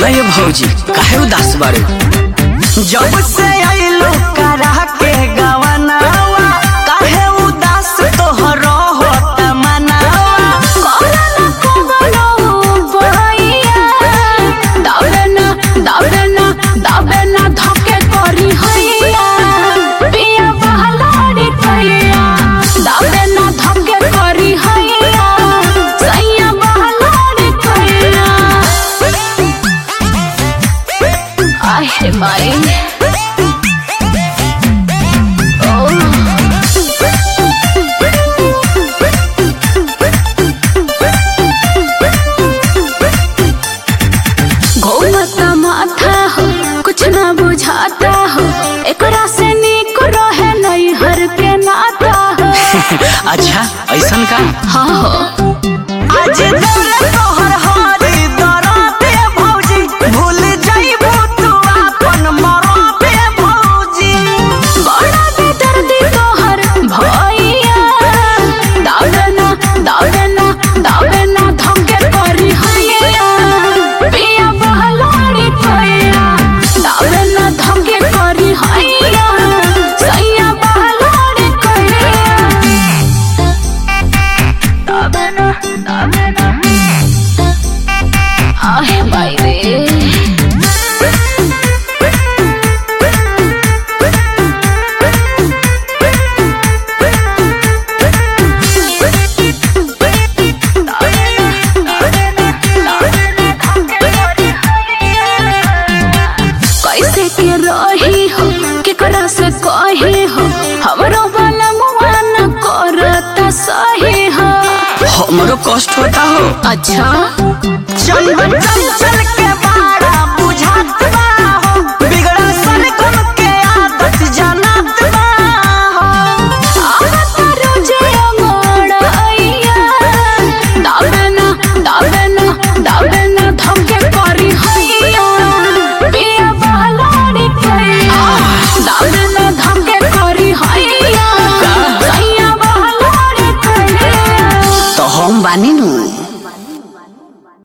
ये भौजी काहे उदास बाड़ू जब से आइलो करा के गवनावा काहे उदास तोहर होत मनावा कोरोना कोरोना बहैया दाबेना दाबेना दाबेना धके करी हैया पिया बहलाड़ी कैया दाबेना धके करी हैया सैया बहलाड़ी कैया आहे माई घूमता माथा हो कुछ ना बुझाता हो एकरा से निक रहे नहीं हर के नाता हो अच्छा ऐसन का हाँ हो आज दौलत तोहर हारी दराते भौजी भूल जाइबू तू अपन मराते भौजी बड़ा बेदर्दी तोहर भैया दावना दावना दावना धमके करी हैया पिया बहलाड़ी कैया दावना धमके करी हैया सैया बहलाड़ी कैया दावना दावना आहे बाई रे कैसे के रही हो केकरा से कही हो हमरो वाला मुआन करता सही हो हमरो कष्ट होता हो अच्छा चंदन चंचल के बाड़ा बुझात बा हो बिगड़ा सन कम के आदत जानत बा हो आवत रोजे अमोड़ आइया दाबना दाबना दाबना धमके करी हैया पिया बहलाड़ी कैया दाबना धमके करी हैया सैया बहलाड़ी कैया तो हम बानी नु